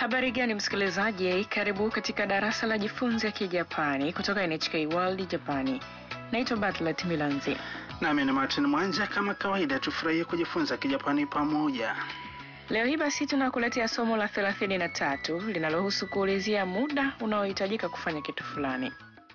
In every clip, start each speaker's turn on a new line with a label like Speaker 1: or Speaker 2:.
Speaker 1: Habari gani msikilizaji, karibu katika darasa la jifunze Kijapani kutoka NHK World Japani. Naitwa Bartlett Milanzi.
Speaker 2: Nami ni Martin Mwanja. Kama kawaida, tufurahie kujifunza Kijapani pamoja.
Speaker 1: Leo hii basi tunakuletea somo la 33 linalohusu kuulizia muda unaohitajika kufanya kitu fulani.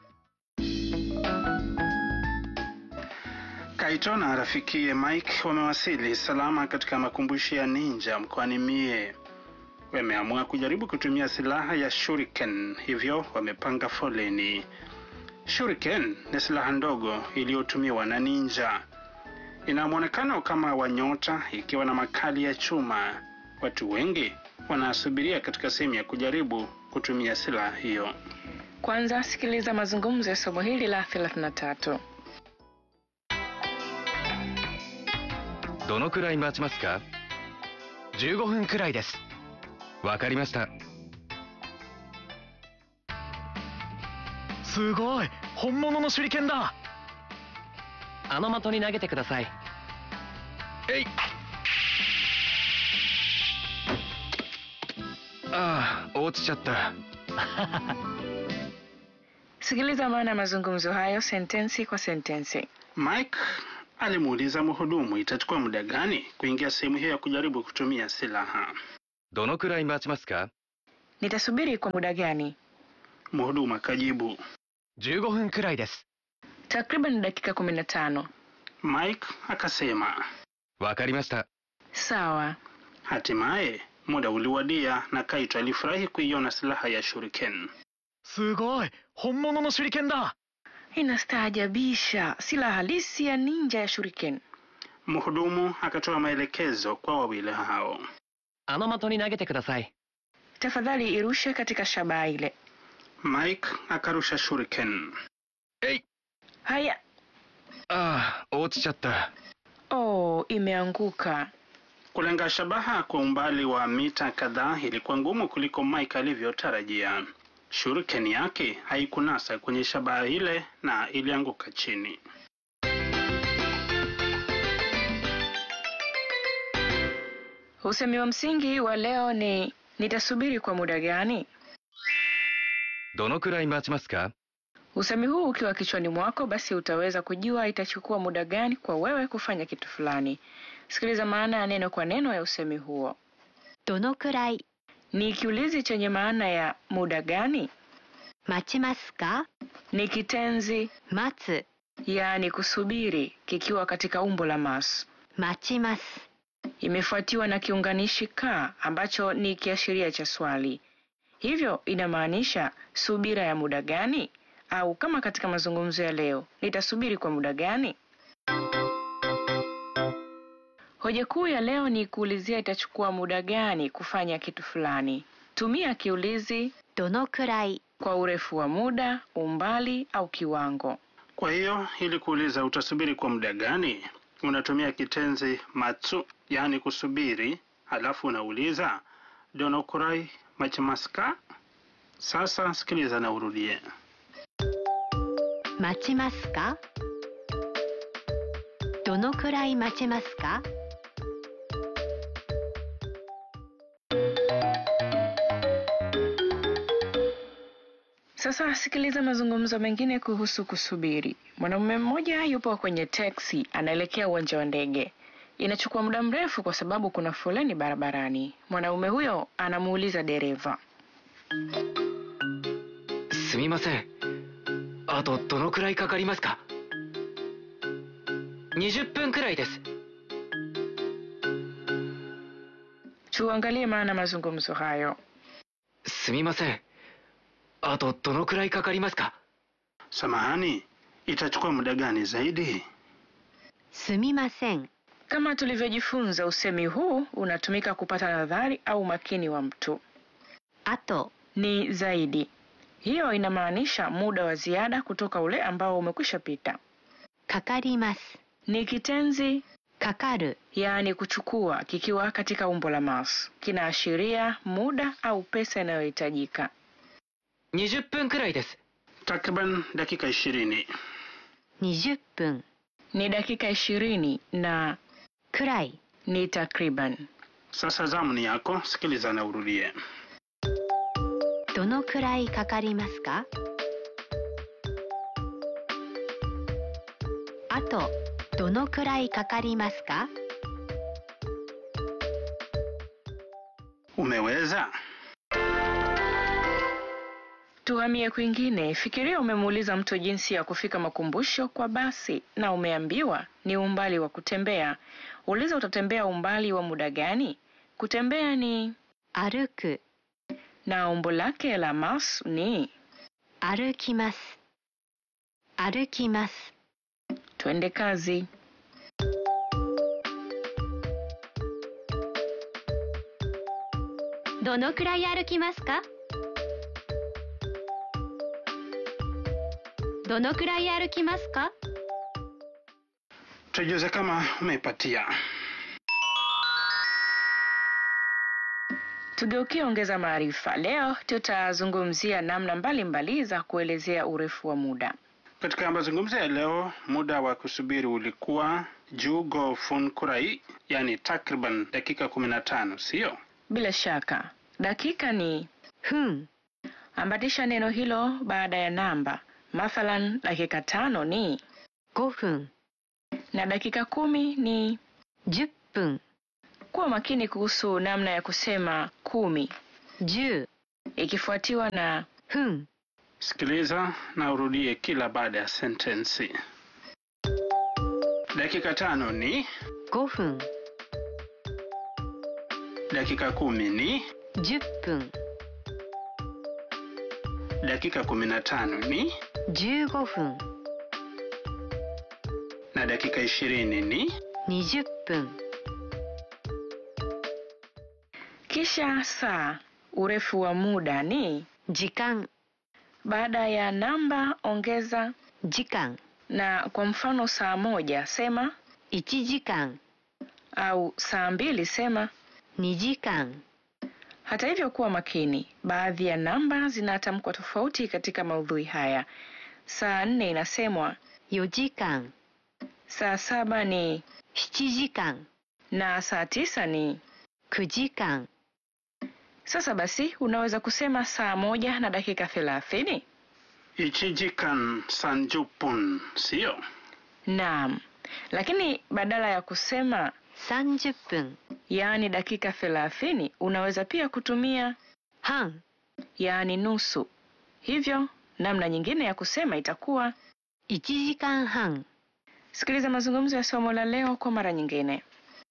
Speaker 2: Kaito na rafikiye Mike wamewasili salama katika makumbusho ya ninja mkoani Mie. Wameamua kujaribu kutumia silaha ya shuriken, hivyo wamepanga foleni. Shuriken ni silaha ndogo iliyotumiwa na ninja. Ina mwonekano kama wa nyota ikiwa na makali ya chuma. Watu wengi wanasubiria katika sehemu ya kujaribu kutumia silaha hiyo.
Speaker 1: Kwanza sikiliza mazungumzo ya somo hili la 33.
Speaker 3: どのくらい待ちますか15分くらいですわかりました
Speaker 4: すごい本物の手裏剣だ
Speaker 5: あの的に投げてください
Speaker 3: えいああ落ちちゃった
Speaker 1: Sikiliza maana ya mazungumzo hayo sentensi kwa sentensi.
Speaker 2: Mike alimuuliza mhudumu itachukua muda gani kuingia sehemu hiyo ya kujaribu kutumia silaha.
Speaker 3: どのくらい待ちますか
Speaker 1: Nitasubiri kwa muda gani?
Speaker 2: Mhudumu akajibu.
Speaker 4: 15分くらいです
Speaker 1: Takriban dakika 15.
Speaker 2: Mike akasema.
Speaker 3: わかりました
Speaker 1: Sawa.
Speaker 2: Hatimaye muda uliwadia na Kaito alifurahi kuiona silaha ya shuriken.
Speaker 4: すごい本物の手裏剣だ
Speaker 1: Inastaajabisha, silaha halisi ya ninja ya shuriken.
Speaker 2: Mhudumu akatoa maelekezo kwa wawili hao.
Speaker 5: あの的に投げてください
Speaker 1: Tafadhali irushe katika shabaha ile.
Speaker 2: Mike akarusha shuriken.
Speaker 3: えい
Speaker 1: Haya.
Speaker 3: ああ落ちちゃった
Speaker 1: Oh, imeanguka.
Speaker 2: Kulenga shabaha kwa umbali wa mita kadhaa ilikuwa ngumu kuliko Mike alivyotarajia. Shuriken yake haikunasa kwenye shabaha ile na ilianguka chini.
Speaker 1: Usemi wa msingi wa leo ni nitasubiri kwa muda gani?
Speaker 3: どのくらい待ちますか
Speaker 1: Usemi huu ukiwa kichwani mwako, basi utaweza kujua itachukua muda gani kwa wewe kufanya kitu fulani. Sikiliza maana ya neno kwa neno ya usemi huo.
Speaker 6: どのくらい
Speaker 1: Ni kiulizi chenye maana ya muda gani.
Speaker 6: 待ちますか
Speaker 1: Ni kitenzi
Speaker 6: 待つ
Speaker 1: yaani kusubiri kikiwa katika umbo la mas.
Speaker 6: 待ちます
Speaker 1: Imefuatiwa na kiunganishi ka ambacho ni kiashiria cha swali. Hivyo inamaanisha subira ya muda gani? Au kama katika mazungumzo ya leo, nitasubiri kwa muda gani? Hoja kuu ya leo ni kuulizia itachukua muda gani kufanya kitu fulani. Tumia kiulizi
Speaker 6: どのくらい
Speaker 1: kwa urefu wa muda, umbali au kiwango.
Speaker 2: Kwa hiyo ili kuuliza utasubiri kwa muda gani, unatumia kitenzi matsu, yaani kusubiri, halafu unauliza donokurai machimaska. Sasa sikiliza na urudie.
Speaker 6: 待ちますかどのくらい待ちますか
Speaker 1: Sasa sikiliza mazungumzo mengine kuhusu kusubiri. Mwanamume mmoja yupo kwenye teksi anaelekea uwanja wa ndege. Inachukua muda mrefu kwa sababu kuna foleni barabarani. Mwanaume huyo anamuuliza dereva,
Speaker 5: すみませんあとどのくらいかかりますか20分くらいです
Speaker 1: tuangalie maana mazungumzo hayo.
Speaker 5: すみませんあとどのくらいかかりますか
Speaker 2: Samahani, itachukua muda gani zaidi?
Speaker 6: すみません
Speaker 1: Kama tulivyojifunza, usemi huu unatumika kupata nadhari au makini wa mtu.
Speaker 6: あと
Speaker 1: Ni zaidi. Hiyo inamaanisha muda wa ziada kutoka ule ambao umekwisha pita.
Speaker 6: かかります
Speaker 1: Ni kitenzi
Speaker 6: かかる
Speaker 1: yaani kuchukua kikiwa katika umbo la mas. Kinaashiria muda au pesa inayohitajika.
Speaker 5: 20分くらいです
Speaker 2: Takriban dakika ishirini.
Speaker 6: 20分
Speaker 1: Ni dakika ishirini na
Speaker 6: くらい
Speaker 1: ni takriban.
Speaker 2: Sasa zamu ni yako, sikiliza na urudie.
Speaker 6: どのくらいかかりますかあとどのくらいかかりますか
Speaker 2: Umeweza?
Speaker 1: Tuhamie kwingine. Fikiria umemuuliza mtu jinsi ya kufika makumbusho kwa basi na umeambiwa ni umbali wa kutembea. Uliza utatembea umbali wa muda gani? Kutembea ni
Speaker 6: 歩く
Speaker 1: na umbo lake la mas ni
Speaker 6: 歩きます歩きます
Speaker 1: twende kazi.
Speaker 6: どのくらい歩きますかどのくらい歩きますか
Speaker 2: Tujuze kama umeipatia.
Speaker 1: Tugeukie ongeza maarifa. Leo tutazungumzia namna mbalimbali za kuelezea urefu wa muda.
Speaker 2: Katika mazungumzo ya leo, muda wa kusubiri ulikuwa jugo fun kurai, yani takriban dakika kumi na tano, sio?
Speaker 1: Bila shaka, dakika ni
Speaker 6: 分
Speaker 1: ambatisha neno hilo baada ya namba. Mathalan, dakika tano ni
Speaker 6: 5分
Speaker 1: na dakika kumi ni.
Speaker 6: 10分
Speaker 1: Kuwa makini kuhusu namna ya kusema kumi
Speaker 6: 10
Speaker 1: ikifuatiwa na
Speaker 6: 分
Speaker 2: Sikiliza na urudie kila baada ya sentensi. Dakika tano ni,
Speaker 6: 5分
Speaker 2: dakika kumi ni,
Speaker 6: 10分
Speaker 2: dakika kumi na tano ni,
Speaker 6: 15分
Speaker 2: na dakika ishirini ni.
Speaker 6: 20分
Speaker 1: kisha saa. Urefu wa muda ni
Speaker 6: 時間
Speaker 1: baada ya namba ongeza
Speaker 6: 時間
Speaker 1: na kwa mfano saa moja sema
Speaker 6: 1時間
Speaker 1: au saa mbili sema.
Speaker 6: 2時間
Speaker 1: Hata hivyo, kuwa makini, baadhi ya namba zinatamkwa tofauti katika maudhui haya. Saa nne inasemwa,
Speaker 6: 4時間
Speaker 1: saa saba ni
Speaker 6: 7時間
Speaker 1: na saa tisa ni.
Speaker 6: 9時間
Speaker 1: Sasa basi, unaweza kusema saa moja na dakika thelathini.
Speaker 2: Ichijikan sanjupun, sio?
Speaker 1: Naam, lakini badala ya kusema
Speaker 6: 30分
Speaker 1: yaani dakika thelathini, unaweza pia kutumia
Speaker 6: 半
Speaker 1: yaani nusu. Hivyo namna nyingine ya kusema itakuwa
Speaker 6: 1時間半
Speaker 1: Sikiliza mazungumzo ya somo la leo kwa mara nyingine.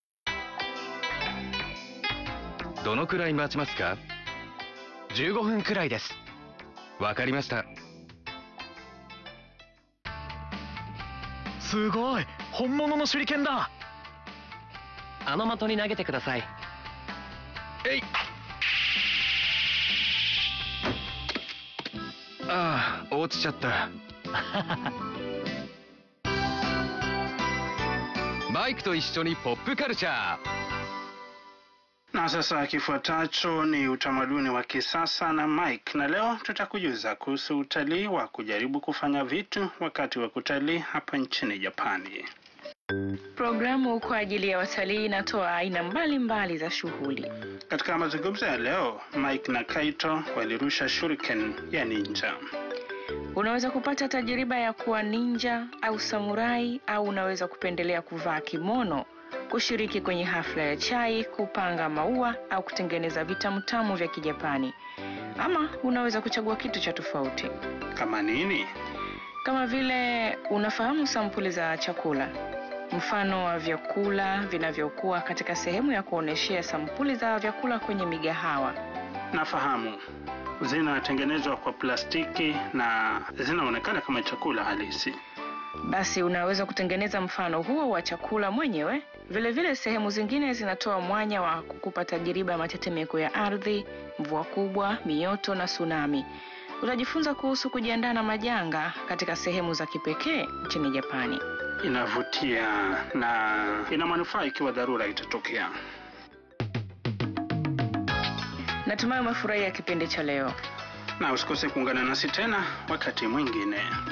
Speaker 3: どのくらい待ちますか15分くらいですわかりました
Speaker 4: すごい本物の手裏剣だ
Speaker 5: あの的に投げてください
Speaker 3: えいああ落ちちゃったマイクと一緒にポップカルチャー
Speaker 2: Na sasa kifuatacho ni utamaduni wa kisasa na Mike, na leo tutakujuza kuhusu utalii wa kujaribu kufanya vitu wakati wa kutalii hapa nchini Japani.
Speaker 1: Programu kwa ajili ya watalii inatoa aina mbalimbali za shughuli.
Speaker 2: Katika mazungumzo ya leo, Mike na Kaito walirusha shuriken ya ninja.
Speaker 1: Unaweza kupata tajiriba ya kuwa ninja au samurai, au unaweza kupendelea kuvaa kimono, kushiriki kwenye hafla ya chai, kupanga maua au kutengeneza vitamutamu vya Kijapani, ama unaweza kuchagua kitu cha tofauti,
Speaker 2: Kama nini?
Speaker 1: kama vile unafahamu sampuli za chakula, mfano wa vyakula vinavyokuwa katika sehemu ya kuonyeshea sampuli za vyakula kwenye migahawa.
Speaker 2: Nafahamu zinatengenezwa kwa plastiki na zinaonekana kama chakula halisi.
Speaker 1: Basi unaweza kutengeneza mfano huo wa chakula mwenyewe. Vilevile vile sehemu zingine zinatoa mwanya wa kukupa tajiriba ya matetemeko ya ardhi, mvua kubwa, mioto na tsunami. Utajifunza kuhusu kujiandaa na majanga katika sehemu za kipekee nchini Japani.
Speaker 2: Inavutia na ina manufaa ikiwa dharura itatokea.
Speaker 1: Natumai umefurahia kipindi cha leo.
Speaker 2: Na usikose kuungana nasi tena wakati mwingine.